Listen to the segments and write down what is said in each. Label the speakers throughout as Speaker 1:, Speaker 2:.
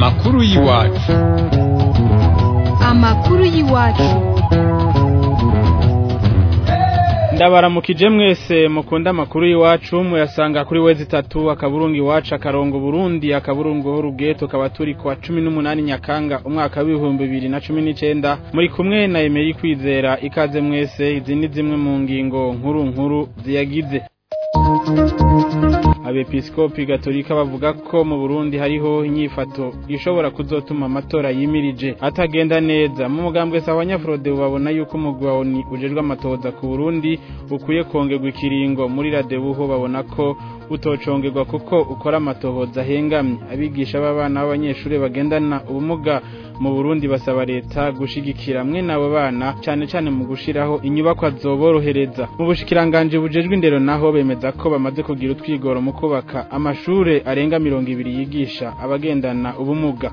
Speaker 1: amakuru y'iwacu
Speaker 2: amakuru y'iwacu
Speaker 3: ndabaramukije mwese mukunda amakuru y'iwacu muyasanga kuri wezi itatu akaburungu iwacu akarongo burundi akaburungu h'uruge tukaba turi ku wa cumi n'umunani nyakanga umwaka w'ibihumbi bibiri na cumi n'icenda muri kumwe na emeri kwizera ikaze mwese izi ni zimwe mu ngingo nkuru nkuru ziyagize abepiskopi gatolika bavuga ko mu Burundi hariho inyifato ishobora kuzotuma amatora yimirije atagenda neza mu mugambwe sawa nyafrode babona yuko umugwi wa ONU ujejwe amatoza ku Burundi ukwiye kongerwa ikiringo muri radebuho babona ko utocongerwa kuko ukora amatohoza ahengamye abigisha b'abana b'abanyeshuri bagendana ubumuga mu Burundi basaba leta gushigikira mwe nabo bana cyane cyane mu gushiraho inyubako zoborohereza mu bushikiranganje bujejwe indero naho bemeza ko bamaze kugira utwigoro mu kubaka amashure arenga mirongo ibiri yigisha abagendana ubumuga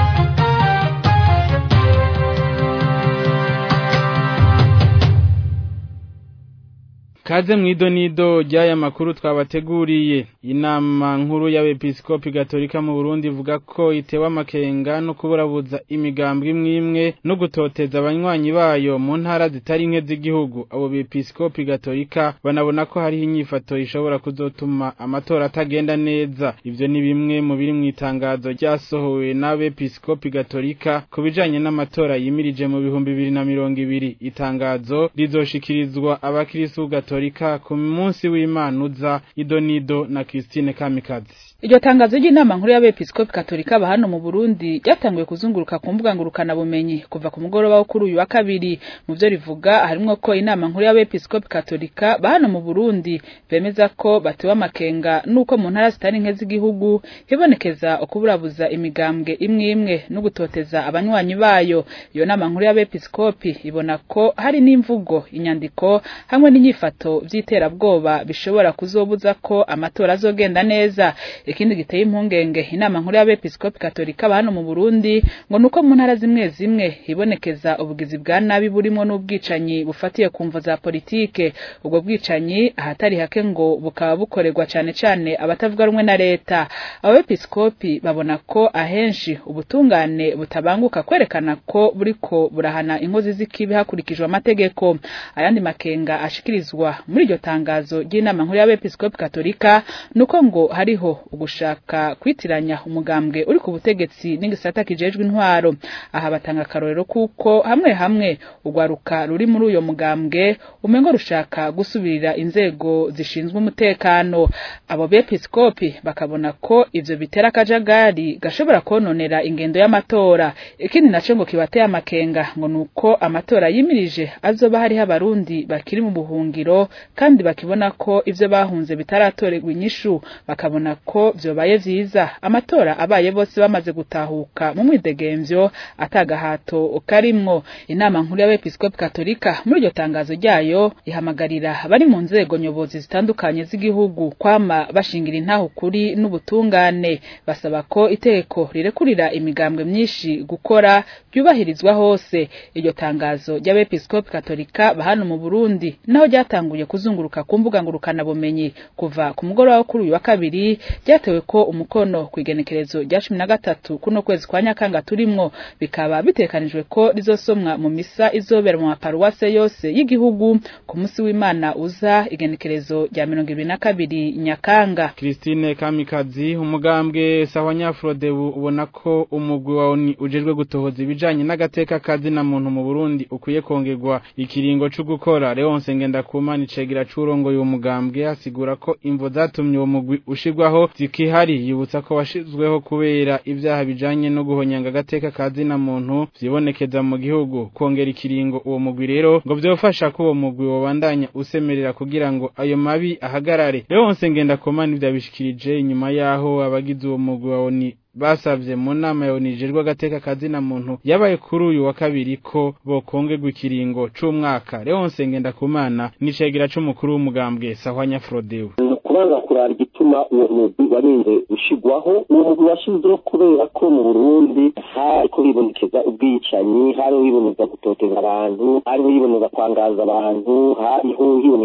Speaker 3: Kaze mwido nido ry'aya makuru twabateguriye inama nkuru y'abepiskopi gatolika mu Burundi ivuga ko itewe amakenga no kuburabuza imigambwe imwe imwe no gutoteza abanywanyi bayo mu ntara zitari nke z'igihugu abo bepiskopi gatolika banabona ko hariho inyifato ishobora kuzotuma amatora atagenda neza ivyo ni bimwe mu biri mu itangazo ryasohowe n'abepiskopi gatolika ku bijanye n'amatora yimirije mu bihumbi bibiri na mirongo ibiri itangazo rizoshikirizwa abakirisitu gatolika Katolika ku munsi w'Imana uza idonido na Christine Kamikazi
Speaker 4: Iryo tangazo ry'inama nkuru y'abepiskopi katolika ba hano mu Burundi ryatanguye kuzunguruka ku mbuga ngurukana bumenyi kuva ku mugoroba wo kuri uyu wa kabiri mu byo rivuga harimwo ko inama nkuru y'abepiskopi katolika ba hano mu Burundi bemeza ko batewe amakenga nuko mu ntara zitari nke z'igihugu hibonekeza ukuburabuza imigambwe imwe imwe no gutoteza abanywanyi bayo iyo nama nkuru y'abepiskopi ibona ko hari n'imvugo inyandiko hamwe n'inyifato vy'iterabwoba bishobora kuzobuza ko amatora azogenda neza ikindi giteye impungenge inama nkuru y'abepiskopi katolika hano mu Burundi ngo nuko mu ntara zimwe zimwe hibonekeza ubugizi bwa nabi burimo n'ubwicanyi bufatiye ku mvo za politike ubwo bwicanyi ahatari hake ngo bukaba bukorerwa cane cane abatavuga rumwe na leta abepiskopi babona ko ahenshi ubutungane butabanguka kwerekana ko buriko burahana inkozi z'ikibi hakurikijwe amategeko ayandi makenga ashikirizwa muri iryo tangazo ry'inama nkuru y'abepiskopi katolika nuko ngo hariho ugushaka kwitiranya umugambwe uri ku butegetsi n'igisata kijejwe intwaro aha batanga akarorero kuko hamwe hamwe ugwaruka ruri muri uyo mugambwe umengo rushaka gusubirira inzego zishinzwe umutekano abo bepiskopi bakabona ko ivyo bitera akajagari gashobora kononera ingendo y'amatora ikindi naco ngo kibateye amakenga ngo nuko amatora yimirije azoba hariho abarundi bakiri mu buhungiro kandi bakibona ko ivyo bahunze bitaratorerwa inyishu bakabona ko vyobaye vyiza amatora abaye bose bamaze gutahuka mu mwidegemvyo atagahato karimwo inama nkuru y'abepiskopi katolika muri iryo tangazo ryayo ihamagarira bari mu nzego nyobozi zitandukanye z'igihugu kwama bashingira intaho kuri n'ubutungane basaba ko iteko rirekurira imigambwe myinshi gukora ryubahirizwa hose iryo tangazo ry'abepiskopi katolika bahano mu Burundi naho ryatanguye kuzunguruka ku mbuga ngurukana bumenyi kuva ku mugoroba wo kuri uyu wa kabiri ryatewe ko umukono ku igenekerezo rya cumi na gatatu kuno kwezi kwa nyakanga turimwo bikaba bitekanijwe ko rizosomwa mu misa izobera mu maparuwase yose y'igihugu ku munsi w'imana uza igenekerezo rya mirongo ibiri na kabiri nyakanga
Speaker 3: Christine Kamikazi umugambwe sawa nyafrode ubona ko umugwi wa ONU ujejwe gutohoza ibijanye n'agateka kazi na muntu mu Burundi ukwiye kongerwa ikiringo cyo gukora Leonce Ngendakumana icegera curongoye uwo mugambwe asigura ko imvo zatumye uwo mugwi ushirwaho zikihari yibutsa ko washizweho kubera ivyaha bijanye no guhonyanga agateka kazi na muntu vyibonekeza mu gihugu kongera ikiringo uwo mugwi rero ngo vyofasha ko uwo mugwi wobandanya usemerera kugira ngo ayo mabi ahagarare Leonce Ngendakumana ivyabishikirije inyuma yaho abagize uwo mugwi wa ONU basavye mu nama yonijejwe agateka kazi na muntu yabaye kuri uyu wa kabiri ko bokongerwa ikiringo c'umwaka Leonce Ngendakumana nicegera c'umukuru w'umugambwe Sahwanya Frodewe
Speaker 5: kubanza kurara igituma uwo mugwi warinze gushigwaho uwo mugwi washyizweho kubera ko mu burundi hariko hibonekeza ubwicanyi hariho hiboneza gutoteza abantu hariho hiboneza kwangaza abantu hariho hiboneza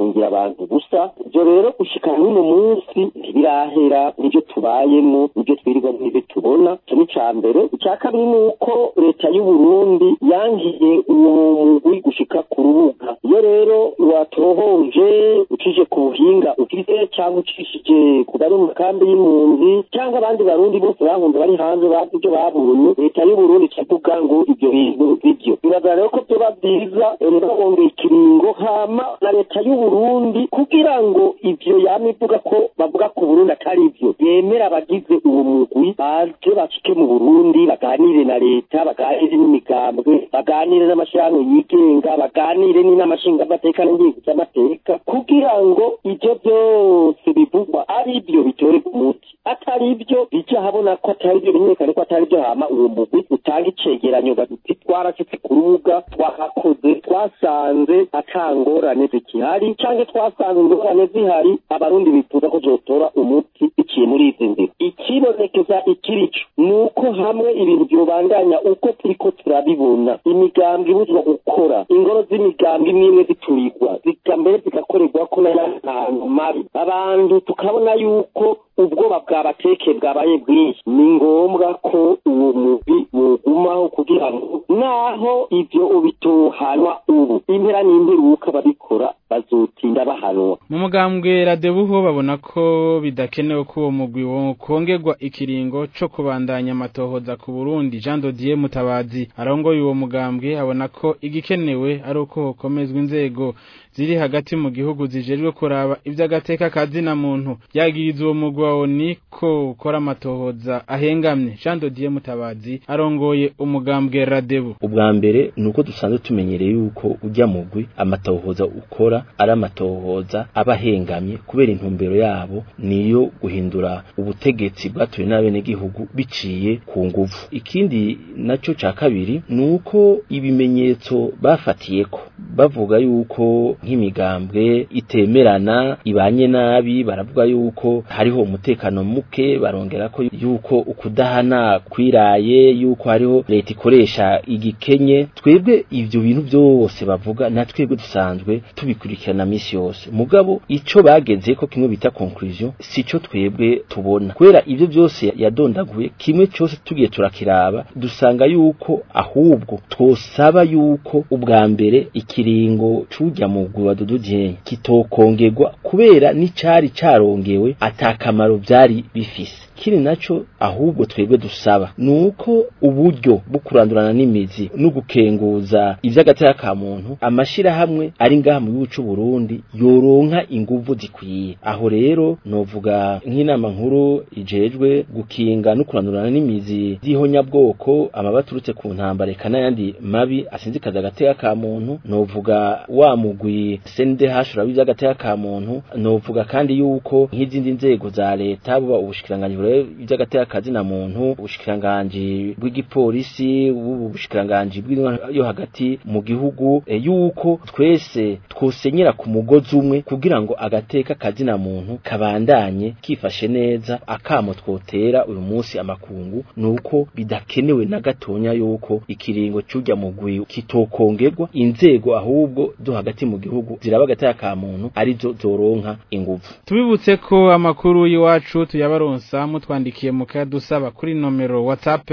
Speaker 5: gufungira abantu gusa ibyo rero gushika n'uno munsi ntibirahera nibyo tubayemo nibyo twirirwa n'ibyo tubona icyo ni icya mbere icya kabiri ni uko leta y'u Burundi yangiye uwo mugwi gushika ku rubuga iyo rero watohoje ucije ku buhinga ugize cyangwa ucishije ku bari mu kambi y'impunzi cyangwa abandi barundi bose bahunze bari hanze bazi ibyo babonye leta y'u Burundi ikavuga ngo ibyo bintu bibyo bibaza rero ko byoba byiza ntibabongeye ikiringo hama na leta y'u Burundi kugira ngo ivyo yama ivuga ko bavuga ku Burundi atari ivyo yemera abagize uwo mugwi baje bashike mu Burundi baganire na leta baganire n'imigambwe baganire n'amashirahamwe yigenga baganire n'inamashinga amateka n'ingingo z'amateka kugira ngo ivyo byose bivugwa ari byo bitorerwa umuti atari byo bijya habona ko atari byo bimenyekane ko atari byo hama uwo mugwi utanga icegeranyo bagiti twarashitse ku rubuga twahakoze twasanze atangorane zikihari canke twasanze ingorane zihari abarundi bifuza ko zotora umuti biciye muri izi nzira ikibonekeza ikirico ni uko hamwe ibintu byobandanya uko turiko turabibona imigambi ibuzwa gukora ingoro z'imigambi imwe imwe ziturirwa zika mbere zigakorerwa ko n'ayandi hantu mabi abantu tukabona yuko ubwoba bwabateke bwabaye bwinshi ni ngombwa ko uwo mugwi wogumaho kugira ngo naho ivyo ubitohanwa ubu impera n'imperuka babikora bazotinda bahanwa
Speaker 3: mu mugambwe radebuho babona ko bidakenewe ko uwo mugwi wokongerwa ikiringo co kubandanya amatohoza ku Burundi Jean Dodier Mutabazi arongoye uwo mugambwe abona ko igikenewe ari uko hokomezwa inzego ziri hagati mu gihugu zijejwe kuraba ivy'agateka kazina muntu yagiriza uwo mugwi wa ONU ko ukora amatohoza ahengamye Jean Dodier Mutabazi arongoye umugambwe radebu
Speaker 1: ubwa mbere nuko dusanzwe tumenyereye yuko ujya mugwi amatohoza ukora ari amatohoza aba ahengamye kubera intumbero yabo niyo guhindura ubutegetsi bwatuwe n'abenegihugu biciye ku nguvu ikindi naco ca kabiri nuko ibimenyetso bafatiyeko bavuga yuko nk'imigambwe itemerana ibanye nabi baravuga yuko hariho umutekano muke barongera ko yuko ukudahana kwiraye yuko hariho leta ikoresha igikenye twebwe ivyo bintu byose bavuga na twebwe dusanzwe tubikurikirana misi yose mugabo ico bageze ko kimwe bita conclusion sico twebwe tubona kubera ivyo byose yadondaguye kimwe cyose tugiye turakiraba dusanga yuko ahubwo twosaba yuko ubwa mbere ikiringo cujya mu gwa dudujye kitokongerwa kubera n'icari carongewe atakamaro byari bifise kiri naco ahubwo twebwe dusaba nuko uburyo bwo kurandurana n'imizi no gukenguza ivy'agateka ka muntu amashira hamwe ari ngaha mu gihugu c'u Burundi yoronka inguvu zikwiye aho rero novuga nk'inama nkuru ijejwe gukinga no kurandurana n'imizi z'ihonyabwoko amabaturutse ku ntambara eka n'ayandi mabi asinzikaza agateka ka muntu novuga wa mugwi CNDH urabizi agateka ka muntu novuga kandi yuko nk'izindi nzego za leta buba ubushikiranganji iby'agateka kazi na muntu ubushikiranganji bw'igipolisi ubushikiranganji yo hagati mu gihugu e, yuko twese twosenyera ku mugozi umwe kugira ngo agateka kazi na muntu kabandanye kifashe neza akamo twotera uyu munsi amakungu nuko bidakenewe na gatonya yuko ikiringo cyujya mu gwi kitokongerwa inzego ahubwo zo hagati mu gihugu ziraba agateka ka muntu arizo zoronka inguvu
Speaker 3: tubibutse ko amakuru y'iwacu tuyabaronsa mutwandikiye mukadusaba kuri nomero WhatsApp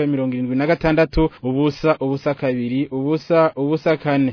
Speaker 3: 76 ubusa ubusa kabiri ubusa ubusa kane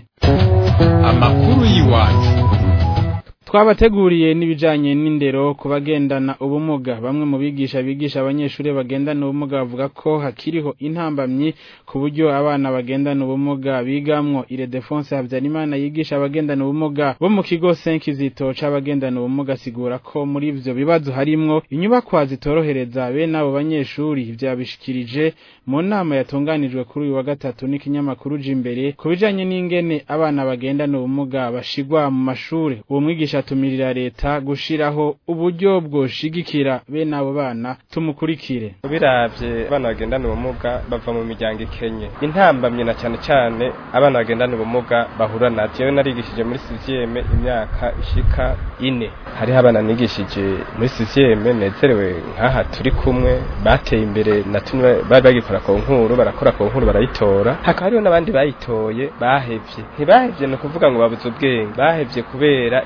Speaker 2: amakuru y'iwacu
Speaker 3: twabateguriye n'ibijanye n'indero ku bagendana ubumuga bamwe mu bigisha bigisha abanyeshuri bagendana ubumuga bavuga ko hakiriho intambamyi ku buryo abana bagendana ubumuga bigamwo ire defense Habyarimana yigisha abagendana ubumuga bo mu kigo Senkizito c'abagendana ubumuga asigura ko muri ivyo bibazo harimwo inyubakwa zitorohereza bene abo banyeshuri vyabishikirije mu nama yatunganijwe kuri uyu wa gatatu n'ikinyamakuru Jimbere ku bijanye n'ingene abana bagendana ubumuga bashigwa mu mashure uwo mwigisha atumirira leta gushiraho uburyo bwoshigikira bene abo bana tumukurikire
Speaker 6: biravye abana bagendana ubumuga bava mu miryango ikenye intambamye na cyane cyane abana bagendana ubumuga bahura navyo yewe narigishije muri sizieme imyaka ishika ine hariho abana nigishije muri sizieme nezerewe nk'aha turi kumwe bateye imbere na tumwe bari bagikora ku nkuru barakora ku nkuru barayitora hakaba hariho n'abandi bayitoye bahevye ntibahevye ni ukuvuga ngo babuze ubwenge bahevye kubera inyubako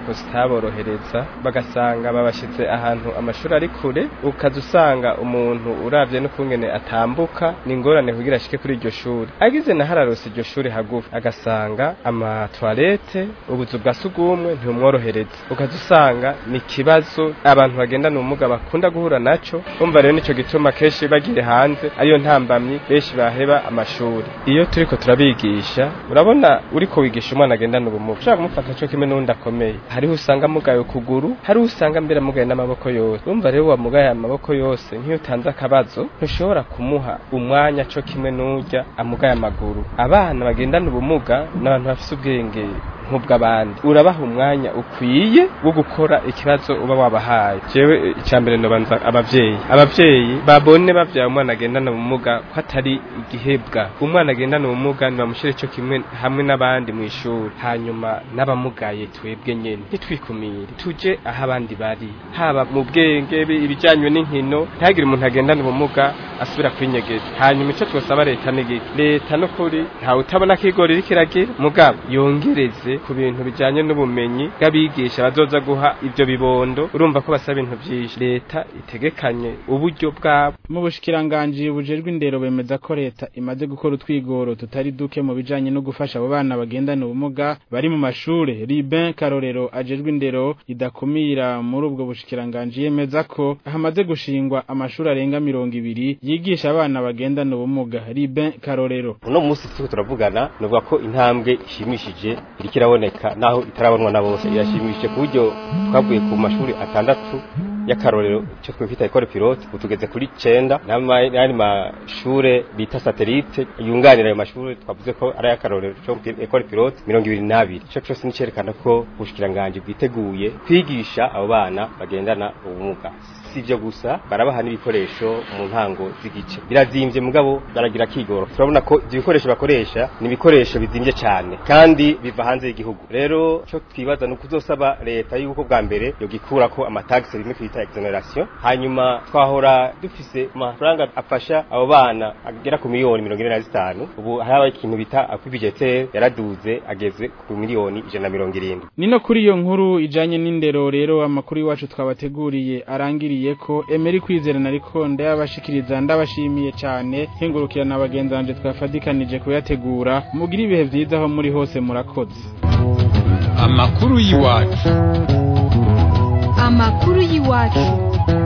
Speaker 6: inyubako zitaborohereza bagasanga babashyize ahantu amashuri ari kure ukaza usanga umuntu uravye n'ukungene atambuka ni ingorane kugira ashike kuri iryo shuri agize na hararose iryo shuri hagufi agasanga amatwarete ubuzu bwa sugumwe ntibumworohereza ukaza usanga ni ikibazo abantu bagendana ubumuga bakunda guhura naco umva rero nico gituma kenshi bagiye hanze ariyo ntambamyi benshi baheba amashuri iyo turiko turabigisha urabona uriko wigisha umwana agendana ubumuga ushobora kumufata co kimwe n'uwundi akomeye hariho usanga amugaye ukuguru hariho usanga mbere amugaye n'amaboko yose urumva rero wamugaye amaboko yose nk'iyo utanze akabazo ntushobora kumuha umwanya co kimwe n'urya amugaye amaguru abana bagendana ubumuga n'abantu bafise ubwenge nk'ubw'abandi urabaha umwanya ukwiye wo gukora ikibazo uba wabahaye jewe icambere nobanza abavyeyi abavyeyi babone bavyaye umwana agendana ubumuga ko atari igihebwa umwana agendana ubumuga nibamushire co kimwe hamwe n'abandi mu ishuri hanyuma n'abamugaye twebwe nyene ntitwikumire tuje aho abandi bari haba mu bwenge ibijyanye n'inkino ntihagire umuntu agendana ubumuga asubira kwinyegeza hanyuma ico twosaba leta n'igi leta no kuri ntawe utabona ko igori iriko iragira mugabo yongereze ku bintu bijanye n'ubumenyi bw'abigisha bazoza guha ivyo bibondo urumva ko basaba ibintu vyinshi leta itegekanye uburyo bwabo
Speaker 3: mu bushikiranganji bujejwe indero bemeza ko leta imaze gukora utwigoro tutari duke mu bijanye no gufasha abo bana bagendana ubumuga bari mu mashure Ribin Karorero ajejwe indero idakumira muri ubwo bushikiranganji yemeza ko hamaze gushingwa amashuri arenga mirongo ibiri yigisha abana bagendana ubumuga Ribin Karorero
Speaker 7: uno munsi turiko turavugana nuvuga ko intambwe ishimishije iriko iraboneka naho itarabonwa na bose irashimishije ku buryo twavuye ku mashuri atandatu y'akarorero cyo twita ekole pilote utugeze kuri cenda n'ayandi mashure bita satelite yunganira ayo mashure twavuze ko ari ay'akarorero cyo ekole pilote mirongo ibiri n'abiri ico cose nicerekana ko ubushikiranganji bwiteguye kwigisha abo bana bagendana ubumuga si ivyo gusa barabaha n'ibikoresho mu ntango z'igice birazimvye mugabo baragira kigoro turabona ko ivyo bikoresho bakoresha ni ibikoresho bizimvye cane kandi biva hanze y'igihugu rero co twibaza ni ukuzosaba leta yuko bwa mbere yogikura ko amatagisi rimwe twita exoneration hanyuma twahora dufise amafaranga afasha abo bana agera ku miliyoni mirongo ine na zitanu ubu hariho ikintu bita akwibijetere yaraduze ageze ku miliyoni ijana na mirongo irindwi
Speaker 3: nino kuri iyo nkuru ijanye n'indero rero amakuru iwacu twabateguriye arangiriye ko emeri kwizerana ariko ndayabashikiriza ndabashimiye cyane nkengurukira na bagenzi banje twafadikanije kuyategura mugira ibihe vyiza aho muri hose murakoze
Speaker 2: amakuru y'iwacu
Speaker 8: amakuru y'iwacu